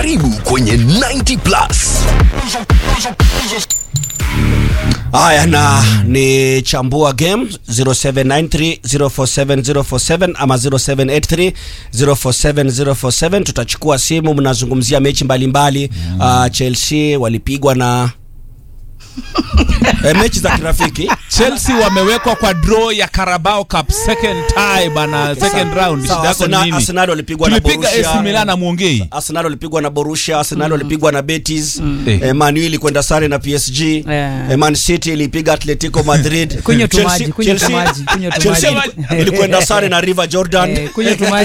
Karibu kwenye 90 Plus. Haya, na ni chambua game 0793047047 ama 0783047047. Tutachukua simu, mnazungumzia mechi mbalimbali mbali. Uh, Chelsea walipigwa na e, mechi za kirafiki Chelsea wamewekwa kwa draw ya Carabao Cup second tie bana, second round. Sawa, Shida yako ni Arsenal- nini? Arsenal walipigwa na Tulipiga Borussia. AC Milan na muongei. Arsenal walipigwa na Borussia, Arsenal walipigwa na Betis, Eh. eh, Man U ilikwenda sare na PSG, Yeah. eh, Man City ilipiga Atletico Madrid, Kunywa tu Chelsea- maji, kunywa tu Chelsea- maji, kunywa tu Chelsea maji. ilikwenda sare na River Jordan. Eh, kunywa tu maji.